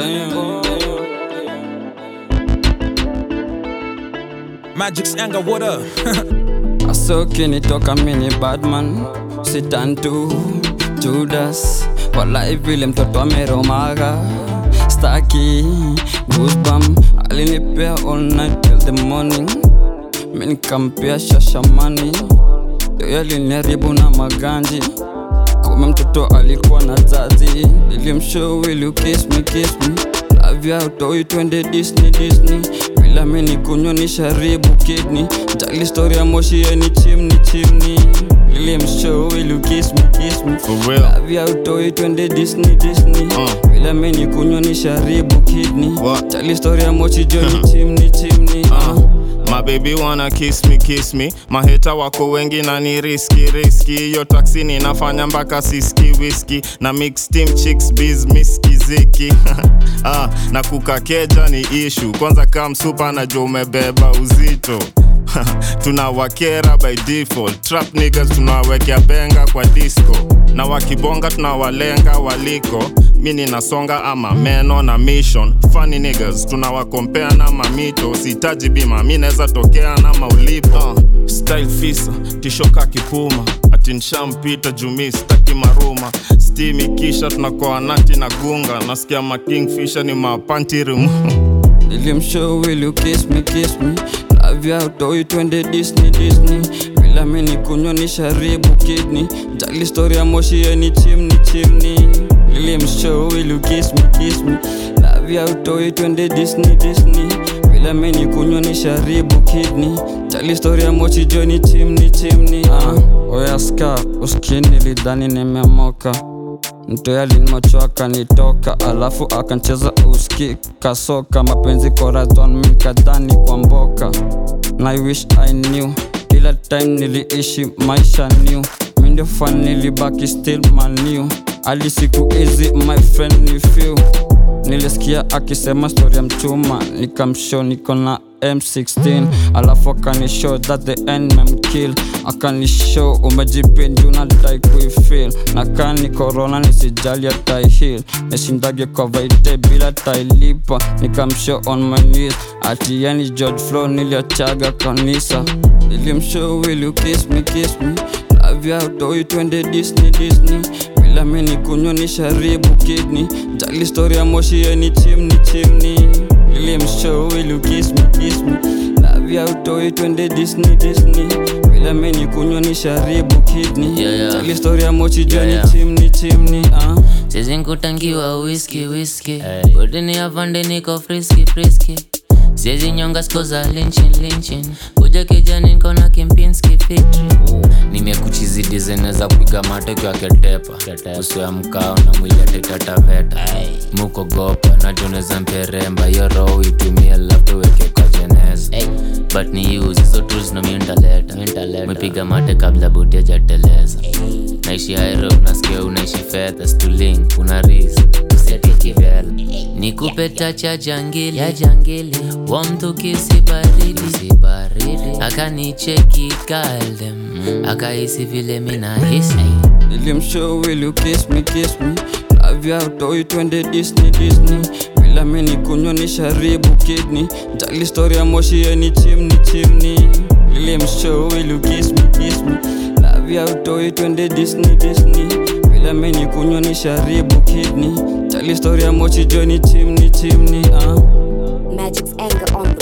Magic's anger, what up? Asoki nitoka mini badman sitantu Judas walai vile mtoto ameromaga staki goosebump alinipea all night till the morning minikampea shashamani yoyo aliniharibu na maganji kume mtoto alikuwa na zazi nilimshow will you kiss me kiss me lavya utoi twende disney disney bila mini kunywa ni sharibu kidney jali story ya moshi yeni chimni chimni nilimshow will you kiss me kiss me For real. lavya utoi twende disney disney Uh. bila mini kunywa ni sharibu kidney What? jali story ya moshi joni chimni chimni uh. My baby wanna kiss me kiss me maheta wako wengi na ni riski riski hiyo taksi ninafanya mpaka siski whisky na mix team chicks biz miski ziki ah, na kukakeja ni ishu kwanza kam supa na jo umebeba uzito tunawakera by default trap niggas tunawekea benga kwa disco na wakibonga tunawalenga waliko mi ninasonga ama meno na mission funny niggas tunawakompea na mamito sitaji bima mi naweza tokea na maulipo uh, style fisa tishoka kipuma ati nshampita jumi staki maruma stimi kisha tunakoa nati na gunga nasikia makingfisha ni mapantirim nilimshow will you kiss me kiss me lavya utoi twende disney disney bila mini kunywa ni sharibu kidney jali story ya moshi yeni chimni chimni nilimshow will you kiss me kiss me lavya utoi twende disney disney bila mini kunywa ni sharibu kidney jali story ya moshi joni chimni chimni uh. oyaska uskini nilidhani nimemoka mto yalinmacho akanitoka alafu akancheza uski kasoka mapenzi koraton mikadhani kwa mboka na I wish I knew kila time niliishi maisha new mindio fan nilibaki still maniu hadi siku hizi my friend ni few nilisikia akisema story ya mchuma nikamshow niko na M16 alafu akanishow that the end memkill akanishow umejipindu na dai kuifil na kani corona nisijali ataihil nishindage kwa vaite bila tailipa nikamshow on my knees ati yani George Flow niliachaga kanisa nilimshow will you kiss me kiss me lavya utoi twende Disney Disney bila mini kunywa ni sharibu kidney jali story ya moshi yeni chimni chimni nilimshow will you kiss me kiss me lavya utoi twende Disney Disney bila mini kunywa ni sharibu kidney Yeah, yeah. jali story ya moshi joni Yeah, yeah. chimni chimni uh. Sisi nkutangiwa whisky whisky Kutini afande niko frisky frisky Siezi nyonga sko za linchin linchin Kuja kijani niko na kimpinski fitri Nimekuchizi design za kupiga mateke ya ketepa Uso ya mkao na mwili atetataveta Muko gopa na tuneza mperemba Yo roho itumie labda weke kwa jeneza But ni use hizo tools na mintaleta Mepiga mate kabla buti hajateleza naishi hairo nasikia unaishi fedha stulink una ris usetikivela nikupe tacha ya jangili ya jangili wa mtu kisibaridi akanicheki kaldem akahisi vile minahisi nilimshow will you kiss me kiss me lavya utoi twende Disney Disney bila mini kunywa ni sharibu kidney jali story ya moshi yeni chimni chimni nilimshow will you kiss me kiss me lavya utoi twende Disney Disney bila mini kunywa ni sharibu kidney jali story ya moshi joni chimni chimni uh. Magic's anger on the